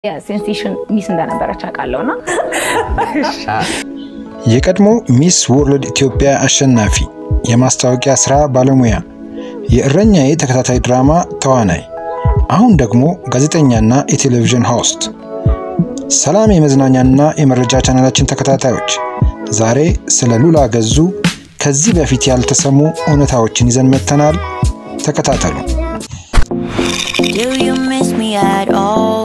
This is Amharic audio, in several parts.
ሴንሴሽን ሚስ እንደነበረች አውቃለሁ እና የቀድሞ ሚስ ወርልድ ኢትዮጵያ አሸናፊ፣ የማስታወቂያ ስራ ባለሙያ፣ የእረኛዬ ተከታታይ ድራማ ተዋናይ፣ አሁን ደግሞ ጋዜጠኛና የቴሌቪዥን ሆስት። ሰላም የመዝናኛና የመረጃ ቻናላችን ተከታታዮች፣ ዛሬ ስለ ሉላ ገዙ ከዚህ በፊት ያልተሰሙ እውነታዎችን ይዘን መጥተናል። ተከታተሉ። Do you miss me at all?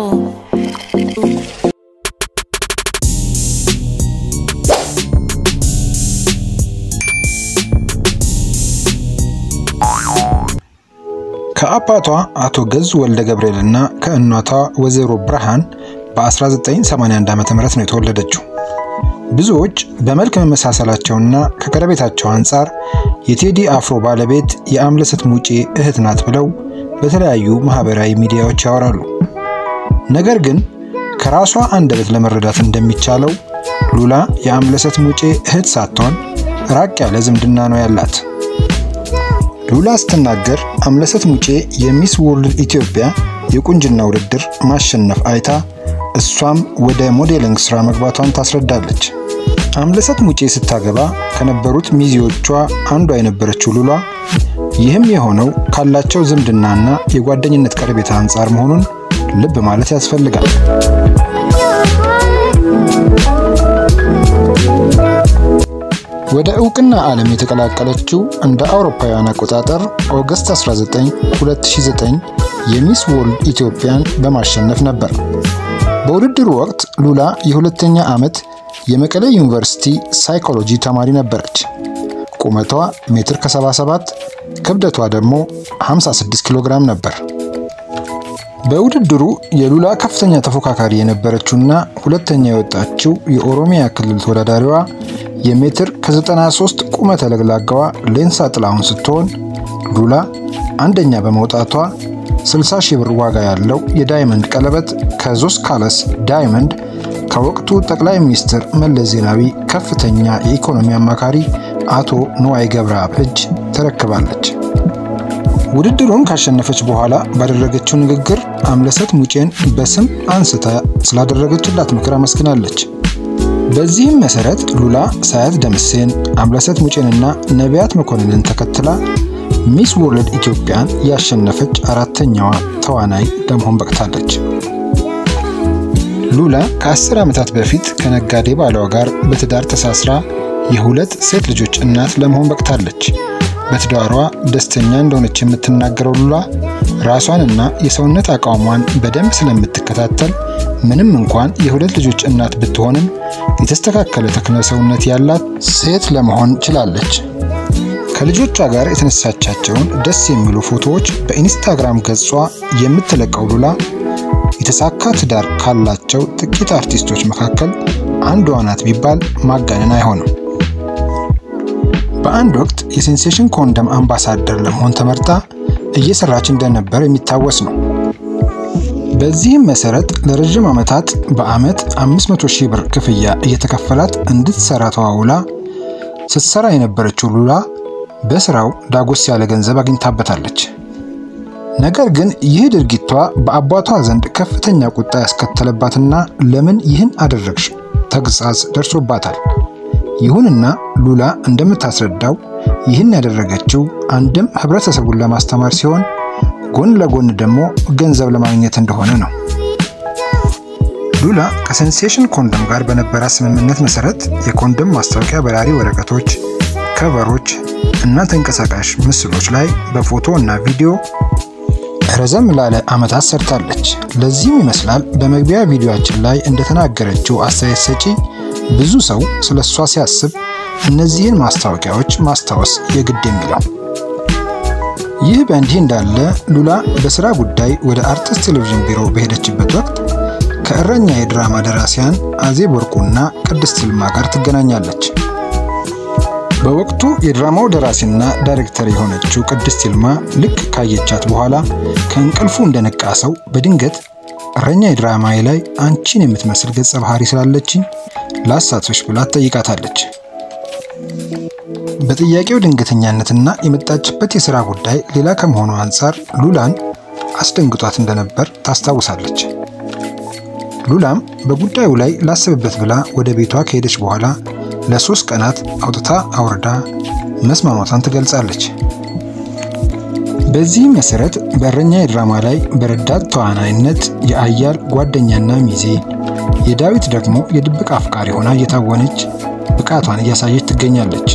ከአባቷ አቶ ገዙ ወልደ ገብርኤል እና ከእናቷ ወይዘሮ ብርሃን በ1981 ዓ ም ነው የተወለደችው። ብዙዎች በመልክ መመሳሰላቸውና ከቀረቤታቸው አንጻር የቴዲ አፍሮ ባለቤት የአምለሰት ሙጬ እህት ናት ብለው በተለያዩ ማህበራዊ ሚዲያዎች ያወራሉ። ነገር ግን ከራሷ አንደበት ለመረዳት እንደሚቻለው ሉላ የአምለሰት ሙጬ እህት ሳትሆን ራቅ ያለ ዝምድና ነው ያላት። ሉላ ስትናገር አምለሰት ሙጬ የሚስ ወርልድ ኢትዮጵያ የቁንጅና ውድድር ማሸነፍ አይታ እሷም ወደ ሞዴሊንግ ስራ መግባቷን ታስረዳለች። አምለሰት ሙጬ ስታገባ ከነበሩት ሚዜዎቿ አንዷ የነበረችው ሉላ ይህም የሆነው ካላቸው ዝምድናና የጓደኝነት ቀረቤታ አንጻር መሆኑን ልብ ማለት ያስፈልጋል። ወደ እውቅና ዓለም የተቀላቀለችው እንደ አውሮፓውያን አቆጣጠር ኦገስት 19 2009 የሚስ ወርልድ ኢትዮጵያን በማሸነፍ ነበር። በውድድሩ ወቅት ሉላ የሁለተኛ ዓመት የመቀሌ ዩኒቨርሲቲ ሳይኮሎጂ ተማሪ ነበረች። ቁመቷ ሜትር ከ77 ክብደቷ ደግሞ 56 ኪሎ ግራም ነበር። በውድድሩ የሉላ ከፍተኛ ተፎካካሪ የነበረችውና ሁለተኛ የወጣችው የኦሮሚያ ክልል ተወዳዳሪዋ የሜትር ከ93 ቁመተ ለግላጋዋ ሌንሳ ጥላሁን ስትሆን ሉላ አንደኛ በመውጣቷ 60 ሺህ ብር ዋጋ ያለው የዳይመንድ ቀለበት ከዞስ ካለስ ዳይመንድ ከወቅቱ ጠቅላይ ሚኒስትር መለስ ዜናዊ ከፍተኛ የኢኮኖሚ አማካሪ አቶ ንዋይ ገብረአብ እጅ ተረክባለች። ውድድሩን ካሸነፈች በኋላ ባደረገችው ንግግር አምለሰት ሙጬን በስም አንስታ ስላደረገችላት ምክር አመስግናለች። በዚህም መሰረት ሉላ ሳያት ደምሴን፣ አምለሰት ሙጬንና ነቢያት መኮንንን ተከትላ ሚስ ወርልድ ኢትዮጵያን ያሸነፈች አራተኛዋ ተዋናይ ለመሆን በቅታለች። ሉላ ከአስር ዓመታት በፊት ከነጋዴ ባሏ ጋር በትዳር ተሳስራ የሁለት ሴት ልጆች እናት ለመሆን በቅታለች። በትዳሯ ደስተኛ እንደሆነች የምትናገረው ሉላ ራሷንና የሰውነት አቋሟን በደንብ ስለምትከታተል ምንም እንኳን የሁለት ልጆች እናት ብትሆንም የተስተካከለ ተክለ ሰውነት ያላት ሴት ለመሆን ችላለች። ከልጆቿ ጋር የተነሳቻቸውን ደስ የሚሉ ፎቶዎች በኢንስታግራም ገጿ የምትለቀው ሉላ የተሳካ ትዳር ካላቸው ጥቂት አርቲስቶች መካከል አንዷ ናት ቢባል ማጋነን አይሆንም። በአንድ ወቅት የሴንሴሽን ኮንደም አምባሳደር ለመሆን ተመርጣ እየሰራች እንደነበር የሚታወስ ነው። በዚህም መሰረት ለረዥም ዓመታት በዓመት 500 ሺህ ብር ክፍያ እየተከፈላት እንድትሰራ ተዋውላ ስትሰራ የነበረችው ሉላ በስራው ዳጎስ ያለ ገንዘብ አግኝታበታለች። ነገር ግን ይህ ድርጊቷ በአባቷ ዘንድ ከፍተኛ ቁጣ ያስከተለባትና ለምን ይህን አደረግሽ ተግሳጽ ደርሶባታል። ይሁንና ሉላ እንደምታስረዳው ይህን ያደረገችው አንድም ህብረተሰቡን ለማስተማር ሲሆን ጎን ለጎን ደግሞ ገንዘብ ለማግኘት እንደሆነ ነው። ሉላ ከሴንሴሽን ኮንደም ጋር በነበራት ስምምነት መሰረት የኮንደም ማስታወቂያ በራሪ ወረቀቶች፣ ከቨሮች እና ተንቀሳቃሽ ምስሎች ላይ በፎቶ እና ቪዲዮ ረዘም ላለ ዓመታት ሰርታለች። ለዚህም ይመስላል በመግቢያ ቪዲዮአችን ላይ እንደተናገረችው አስተያየት ሰጪ ብዙ ሰው ስለ እሷ ሲያስብ እነዚህን ማስታወቂያዎች ማስታወስ የግድ የሚለው። ይህ በእንዲህ እንዳለ ሉላ በስራ ጉዳይ ወደ አርቲስት ቴሌቪዥን ቢሮ በሄደችበት ወቅት ከእረኛ የድራማ ደራሲያን አዜብ ወርቁና ቅድስት ይልማ ጋር ትገናኛለች። በወቅቱ የድራማው ደራሲና ዳይሬክተር የሆነችው ቅድስት ይልማ ልክ ካየቻት በኋላ ከእንቅልፉ እንደነቃ ሰው በድንገት እረኛ የድራማዬ ላይ አንቺን የምትመስል ገጸ ባህሪ ስላለችኝ ላሳትፍሽ ብላ ትጠይቃታለች። በጥያቄው ድንገተኛነትና የመጣችበት የሥራ ጉዳይ ሌላ ከመሆኑ አንጻር ሉላን አስደንግጧት እንደነበር ታስታውሳለች። ሉላም በጉዳዩ ላይ ላስብበት ብላ ወደ ቤቷ ከሄደች በኋላ ለሶስት ቀናት አውጥታ አውርዳ መስማማቷን ትገልጻለች። በዚህም መሰረት በእረኛ የድራማ ላይ በረዳት ተዋናይነት የአያል ጓደኛና ሚዜ፣ የዳዊት ደግሞ የድብቅ አፍቃሪ ሆና እየታወነች ብቃቷን እያሳየች ትገኛለች።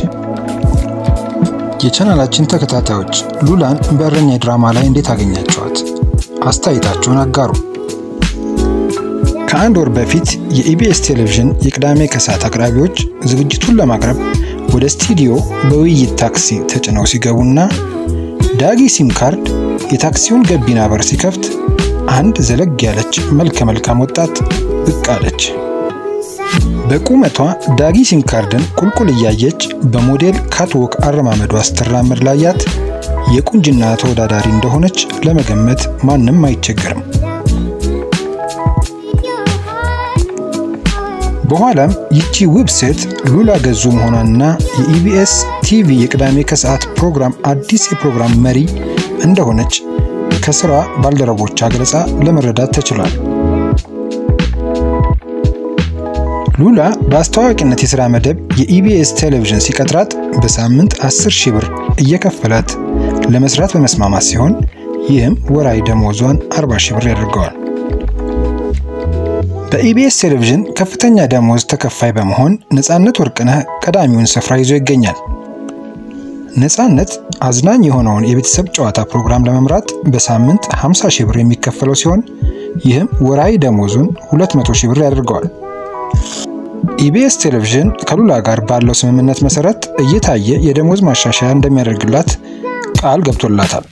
የቻናላችን ተከታታዮች ሉላን በእረኛ ድራማ ላይ እንዴት አገኛቸዋት? አስተያየታቸውን አጋሩ። ከአንድ ወር በፊት የኢቢኤስ ቴሌቪዥን የቅዳሜ ከሰዓት አቅራቢዎች ዝግጅቱን ለማቅረብ ወደ ስቱዲዮ በውይይት ታክሲ ተጭነው ሲገቡና ዳጊ ሲም ካርድ የታክሲውን ገቢና በር ሲከፍት አንድ ዘለግ ያለች መልከ መልካም ወጣት ብቅ አለች። በቁመቷ ዳጊ ሲም ካርድን ቁልቁል እያየች በሞዴል ካትዎክ አረማመዷ ስትራመድ ላያት የቁንጅና ተወዳዳሪ እንደሆነች ለመገመት ማንም አይቸገርም። በኋላም ይቺ ውብ ሴት ሉላ ገዙ መሆኗንና የኢቢኤስ ቲቪ የቅዳሜ ከሰዓት ፕሮግራም አዲስ የፕሮግራም መሪ እንደሆነች ከስራ ባልደረቦቿ ገለጻ ለመረዳት ተችሏል። ሉላ በአስተዋዋቂነት የሥራ መደብ የኢቢኤስ ቴሌቪዥን ሲቀጥራት በሳምንት 10 ሺህ ብር እየከፈላት ለመስራት በመስማማት ሲሆን ይህም ወራዊ ደሞዟን 40 ሺህ ብር ያደርገዋል። በኢቢኤስ ቴሌቪዥን ከፍተኛ ደሞዝ ተከፋይ በመሆን ነፃነት ወርቅነህ ቀዳሚውን ስፍራ ይዞ ይገኛል። ነፃነት አዝናኝ የሆነውን የቤተሰብ ጨዋታ ፕሮግራም ለመምራት በሳምንት 50 ሺህ ብር የሚከፈለው ሲሆን ይህም ወራዊ ደሞዙን 200 ሺህ ብር ያደርገዋል። ኢቢኤስ ቴሌቪዥን ከሉላ ጋር ባለው ስምምነት መሰረት እየታየ የደሞዝ ማሻሻያ እንደሚያደርግላት ቃል ገብቶላታል።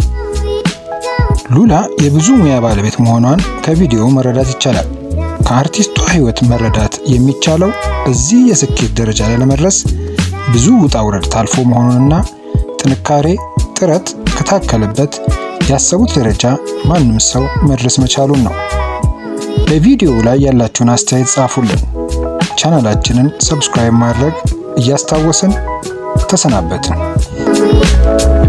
ሉላ የብዙ ሙያ ባለቤት መሆኗን ከቪዲዮ መረዳት ይቻላል። ከአርቲስቷ ሕይወት መረዳት የሚቻለው እዚህ የስኬት ደረጃ ላይ ለመድረስ ብዙ ውጣ ውረድ ታልፎ መሆኑንና ጥንካሬ፣ ጥረት ከታከለበት ያሰቡት ደረጃ ማንም ሰው መድረስ መቻሉን ነው። በቪዲዮው ላይ ያላችሁን አስተያየት ጻፉልን። ቻናላችንን ሰብስክራይብ ማድረግ እያስታወስን ተሰናበትን።